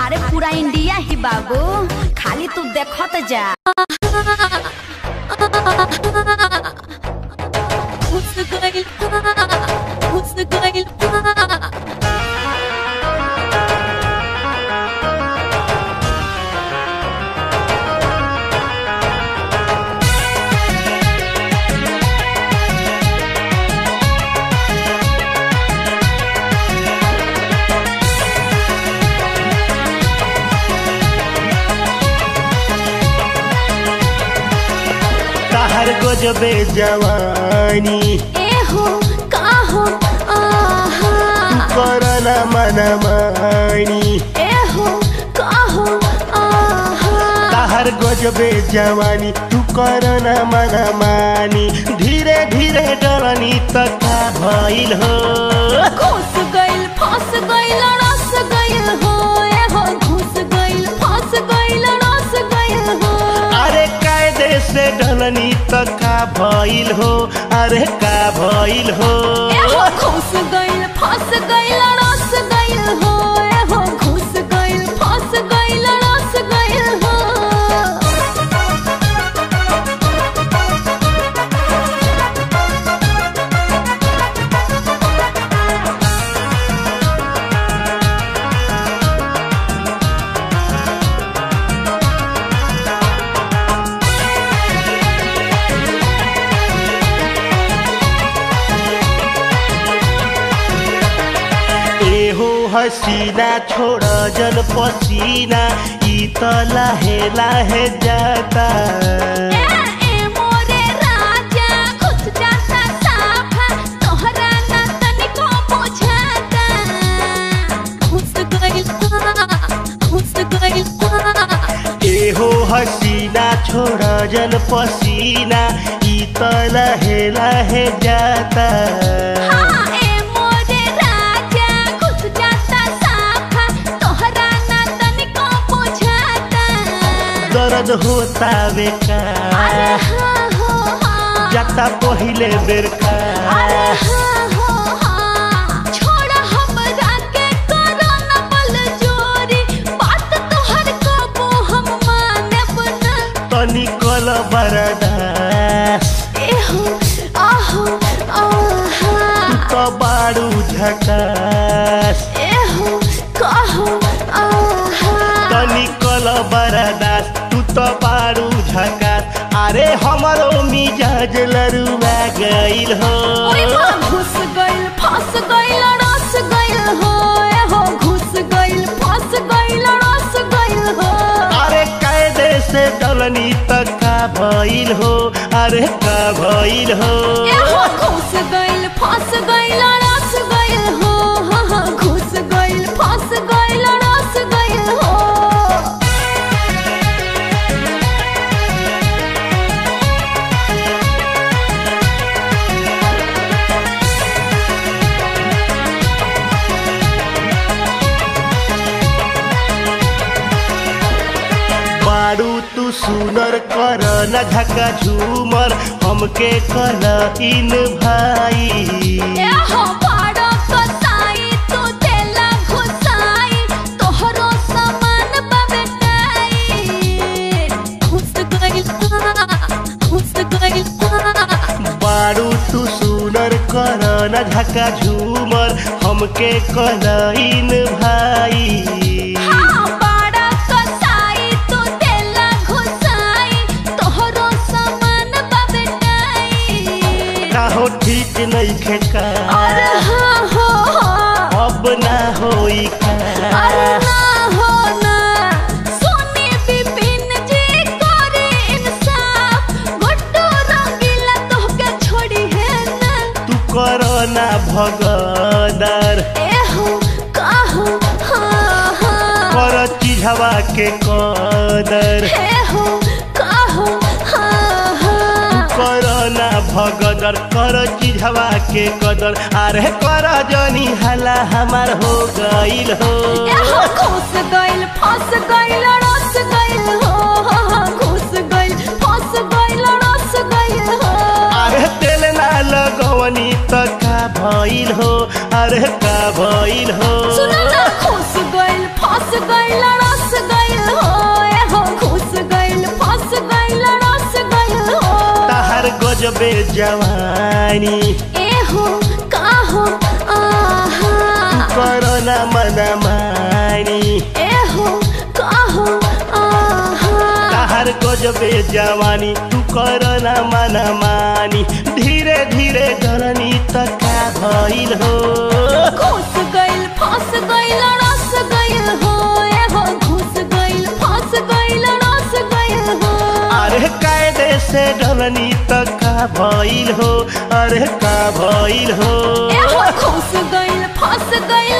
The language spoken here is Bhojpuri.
अरे पूरा इंडिया ही बाबू खाली तू देखत जा घुस गइल घुस गइल कहर गजबे जवानी ए हो का हो आहा करना मनमानी ए हो का हो आहा कहर गजबे जवानी तू करना मनमानी धीरे धीरे डरनी त का भइल हो घुस गइल फंस गइल रस गइल हो ए हो घुस गइल फंस गइल रस गइल हो अरे कायदे से डलनी त का भइल हो अरे का भइल हो ए हो घुस गइल फंस गइल रस गइल हो ए हो घुस गइल फंस गइल रस गइल हो एहो हसीना छोड़ जल पसीना ई त लाहे लाहे जाता ए ए मोरे राजा घुस जाता साफा तोहरा ना तनिको बुझाता घुस गइल घुस गइल एहो हसीना छोड़ जल पसीना ई त लाहे लाहे जाता हाँ ए मोरे राजा घुस जाता साफा तोहरा ना तनिको बुझाता दर्द होता बेका अरे हाँ हो हाँ जाता पहिले बेर का अरे हाँ हो हाँ छोड़ हमरा के करो न बल जोरी बात तोहर कबो हम मानब ना तनी कल बरदास एहो आहो आहा त बाडू झकास एहो कहो आहा तनी कल बरदास तू त बाडू झकास अरे हमरो मिजाज लरुआ गइल हो ओए माँ घुस गइल फंस गइल रस गइल हो एहो घुस गइल फंस गइल रस गइल हो अरे कायदे से डलनी त का भइल हो अरे का भइल हो एहो घुस गइल फंस गइल रस गइल हो हाँ हाँ घुस गइल फंस गइल रस गइल हो बाडू तू सुनर कर न झका झूमर हमके कल इन भाई एहो पाड़ो कसाई तू देला घुसाई तोहरो सामान बबेटाई घुस गइल घुस गइल बाडू तू सुनर कर न झका झूमर हमके कल इन भाई हाँ पाड़ा कसाई तू देला घुसाई तोहरो सामान बबेटाई काहो ठीक नहीं खेका अरे हाँ हो हाँ अब ना होई अरे का ना हो ना सोनी बिपिन जी करे इंसाफ गुड्डू रंगीला तोहके छोड़ी है ना तू कर ना भगदर एहो काहो हाँ हाँ कर चिझवा के कदर एहो काहो हाँ हाँ कर ना भगदर कर चिझवा के कदर अरे कर जनी हला हमार हो गइल हो एहो घुस गइल फंस गइल रस गइल हो हाँ हाँ घुस गइल फंस गइल रस गइल हो अरे तेल ना लगवनी त का भइल हो अरे का भइल हो सुन ना घुस गइल फंस गइल गजबे जवानी ए हो का हो आहा करना मना मानी ए हो का हो आहा ताहार गजबे जवानी तू करना मना मानी धीरे धीरे डरनी त का भइल हो घुस गइल फंस गइल रस गइल हो ए हो घुस गइल फंस गइल रस गइल हो अरे कायदे से डरनी त का भइल हो अरे का भइल हो ए हो घुस गइल फंस गइल